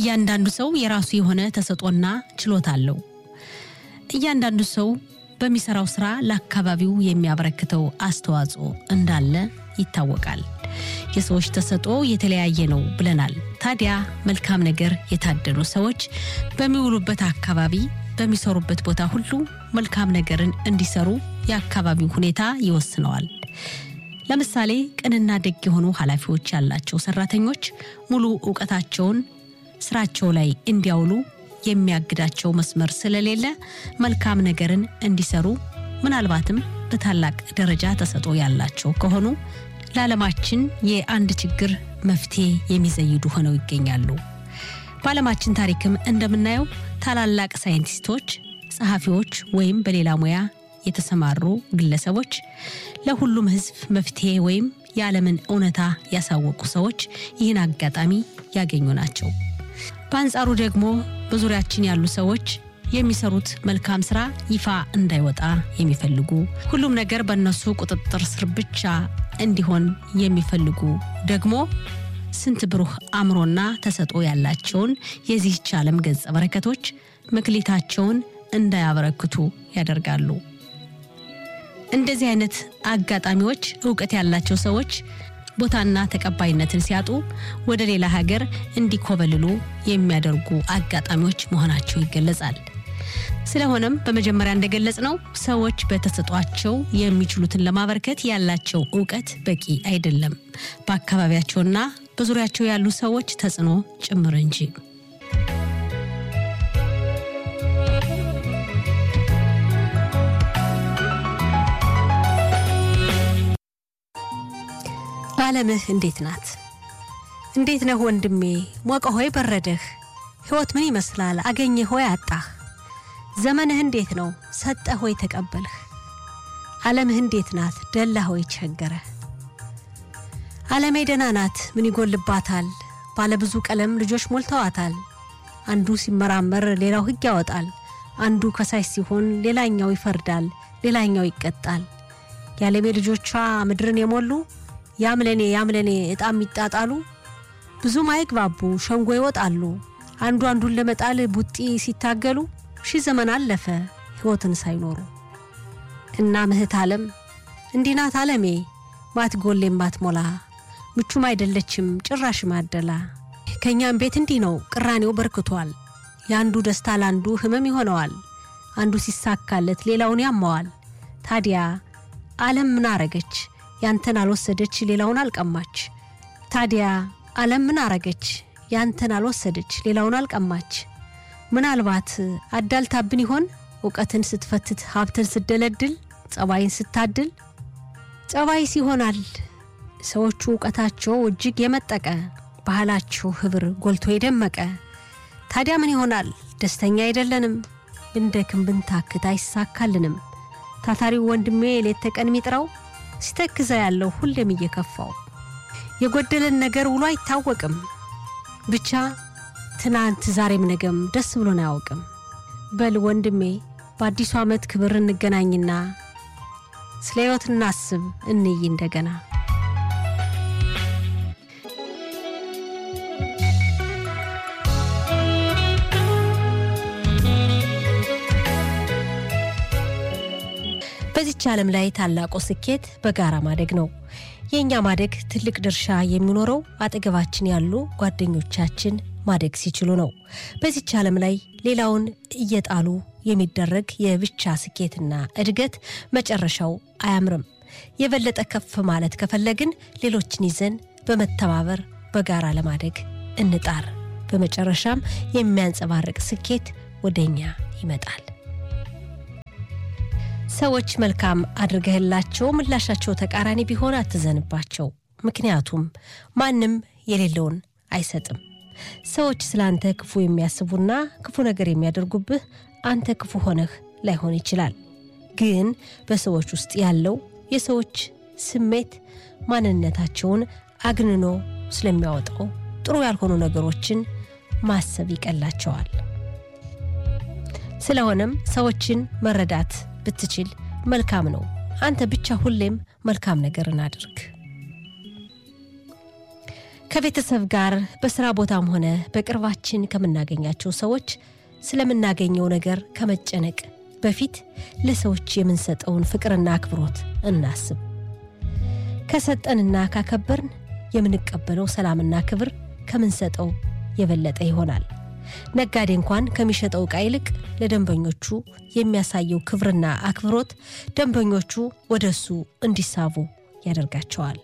እያንዳንዱ ሰው የራሱ የሆነ ተሰጦና ችሎታ አለው። እያንዳንዱ ሰው በሚሰራው ስራ ለአካባቢው የሚያበረክተው አስተዋጽኦ እንዳለ ይታወቃል። የሰዎች ተሰጦ የተለያየ ነው ብለናል። ታዲያ መልካም ነገር የታደሉ ሰዎች በሚውሉበት አካባቢ፣ በሚሰሩበት ቦታ ሁሉ መልካም ነገርን እንዲሰሩ የአካባቢው ሁኔታ ይወስነዋል። ለምሳሌ ቅንና ደግ የሆኑ ኃላፊዎች ያላቸው ሰራተኞች ሙሉ እውቀታቸውን ስራቸው ላይ እንዲያውሉ የሚያግዳቸው መስመር ስለሌለ መልካም ነገርን እንዲሰሩ ምናልባትም በታላቅ ደረጃ ተሰጦ ያላቸው ከሆኑ ለዓለማችን የአንድ ችግር መፍትሄ የሚዘይዱ ሆነው ይገኛሉ። በዓለማችን ታሪክም እንደምናየው ታላላቅ ሳይንቲስቶች፣ ጸሐፊዎች ወይም በሌላ ሙያ የተሰማሩ ግለሰቦች ለሁሉም ሕዝብ መፍትሄ ወይም የዓለምን እውነታ ያሳወቁ ሰዎች ይህን አጋጣሚ ያገኙ ናቸው። በአንጻሩ ደግሞ በዙሪያችን ያሉ ሰዎች የሚሰሩት መልካም ስራ ይፋ እንዳይወጣ የሚፈልጉ ሁሉም ነገር በእነሱ ቁጥጥር ስር ብቻ እንዲሆን የሚፈልጉ ደግሞ ስንት ብሩህ አእምሮና ተሰጦ ያላቸውን የዚህች ዓለም ገጸ በረከቶች መክሊታቸውን እንዳያበረክቱ ያደርጋሉ። እንደዚህ አይነት አጋጣሚዎች እውቀት ያላቸው ሰዎች ቦታና ተቀባይነትን ሲያጡ ወደ ሌላ ሀገር እንዲኮበልሉ የሚያደርጉ አጋጣሚዎች መሆናቸው ይገለጻል። ስለሆነም በመጀመሪያ እንደገለጽ ነው ሰዎች በተሰጧቸው የሚችሉትን ለማበርከት ያላቸው እውቀት በቂ አይደለም፣ በአካባቢያቸውና በዙሪያቸው ያሉ ሰዎች ተጽዕኖ ጭምር እንጂ። ዓለምህ እንዴት ናት? እንዴት ነህ ወንድሜ? ሞቀ ሆይ በረደህ? ሕይወት ምን ይመስላል? አገኘህ ሆይ አጣህ? ዘመንህ እንዴት ነው? ሰጠህ ሆይ ተቀበልህ? ዓለምህ እንዴት ናት? ደላ ሆይ ቸገረህ? ዓለሜ ደህና ናት፣ ምን ይጎልባታል? ባለብዙ ቀለም ልጆች ሞልተዋታል። አንዱ ሲመራመር ሌላው ሕግ ያወጣል። አንዱ ከሳሽ ሲሆን ሌላኛው ይፈርዳል፣ ሌላኛው ይቀጣል። የዓለሜ ልጆቿ ምድርን የሞሉ ያምለኔ ያምለኔ ዕጣም ይጣጣሉ። ብዙም አይግባቡ ሸንጎ ይወጣሉ። አንዱ አንዱን ለመጣል ቡጢ ሲታገሉ ሺህ ዘመን አለፈ ሕይወትን ሳይኖሩ። እና ምህት ዓለም እንዲህ ናት ዓለሜ ማትጎሌም ማትሞላ ምቹም አይደለችም ጭራሽ ማደላ። ከእኛም ቤት እንዲህ ነው ቅራኔው በርክቷል። የአንዱ ደስታ ለአንዱ ህመም ይሆነዋል። አንዱ ሲሳካለት ሌላውን ያማዋል። ታዲያ ዓለም ምን አረገች? ያንተን አልወሰደች ሌላውን አልቀማች። ታዲያ ዓለም ምን አረገች? ያንተን አልወሰደች ሌላውን አልቀማች። ምናልባት አዳልታብን ይሆን እውቀትን ስትፈትት ሀብትን ስትደለድል ጸባይን ስታድል? ጸባይስ ይሆናል ሰዎቹ እውቀታቸው እጅግ የመጠቀ ባህላቸው ህብር ጎልቶ የደመቀ። ታዲያ ምን ይሆናል ደስተኛ አይደለንም፣ ብንደክም ብንታክት አይሳካልንም። ታታሪው ወንድሜ ሌት ተቀን ሚጥረው ሲተክዘ ያለው ሁሌም እየከፋው የጎደለን ነገር ውሎ አይታወቅም። ብቻ ትናንት ዛሬም ነገም ደስ ብሎን አያውቅም። በል ወንድሜ በአዲሱ ዓመት ክብር እንገናኝና ስለ ሕይወት እናስብ እንይ እንደገና። በዚች ዓለም ላይ ታላቁ ስኬት በጋራ ማደግ ነው። የእኛ ማደግ ትልቅ ድርሻ የሚኖረው አጠገባችን ያሉ ጓደኞቻችን ማደግ ሲችሉ ነው። በዚች ዓለም ላይ ሌላውን እየጣሉ የሚደረግ የብቻ ስኬትና እድገት መጨረሻው አያምርም። የበለጠ ከፍ ማለት ከፈለግን ሌሎችን ይዘን በመተባበር በጋራ ለማደግ እንጣር። በመጨረሻም የሚያንጸባርቅ ስኬት ወደ እኛ ይመጣል። ሰዎች መልካም አድርገህላቸው ምላሻቸው ተቃራኒ ቢሆን አትዘንባቸው። ምክንያቱም ማንም የሌለውን አይሰጥም። ሰዎች ስለ አንተ ክፉ የሚያስቡና ክፉ ነገር የሚያደርጉብህ አንተ ክፉ ሆነህ ላይሆን ይችላል። ግን በሰዎች ውስጥ ያለው የሰዎች ስሜት ማንነታቸውን አግንኖ ስለሚያወጣው ጥሩ ያልሆኑ ነገሮችን ማሰብ ይቀላቸዋል። ስለሆነም ሰዎችን መረዳት ብትችል መልካም ነው። አንተ ብቻ ሁሌም መልካም ነገርን አድርግ። ከቤተሰብ ጋር በስራ ቦታም ሆነ በቅርባችን ከምናገኛቸው ሰዎች ስለምናገኘው ነገር ከመጨነቅ በፊት ለሰዎች የምንሰጠውን ፍቅርና አክብሮት እናስብ። ከሰጠንና ካከበርን የምንቀበለው ሰላምና ክብር ከምንሰጠው የበለጠ ይሆናል። ነጋዴ እንኳን ከሚሸጠው ዕቃ ይልቅ ለደንበኞቹ የሚያሳየው ክብርና አክብሮት ደንበኞቹ ወደ እሱ እንዲሳቡ ያደርጋቸዋል።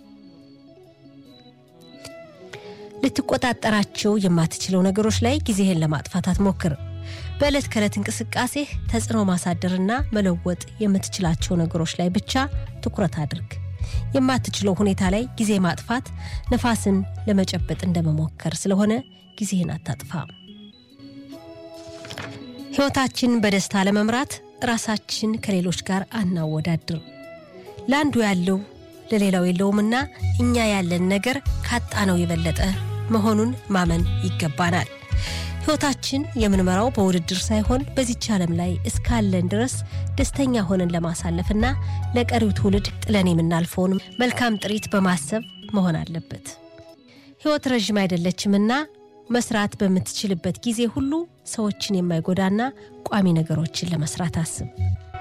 ልትቆጣጠራቸው የማትችለው ነገሮች ላይ ጊዜህን ለማጥፋት አትሞክር። በዕለት ከዕለት እንቅስቃሴህ ተጽዕኖ ማሳደርና መለወጥ የምትችላቸው ነገሮች ላይ ብቻ ትኩረት አድርግ። የማትችለው ሁኔታ ላይ ጊዜ ማጥፋት ነፋስን ለመጨበጥ እንደመሞከር ስለሆነ ጊዜህን አታጥፋ። ሕይወታችን በደስታ ለመምራት ራሳችን ከሌሎች ጋር አናወዳድር። ለአንዱ ያለው ለሌላው የለውምና እኛ ያለን ነገር ካጣነው የበለጠ መሆኑን ማመን ይገባናል። ሕይወታችን የምንመራው በውድድር ሳይሆን በዚች ዓለም ላይ እስካለን ድረስ ደስተኛ ሆነን ለማሳለፍና ለቀሪው ትውልድ ጥለን የምናልፈውን መልካም ጥሪት በማሰብ መሆን አለበት። ሕይወት ረዥም አይደለችምና መስራት በምትችልበት ጊዜ ሁሉ ሰዎችን የማይጎዳና ቋሚ ነገሮችን ለመስራት አስብ።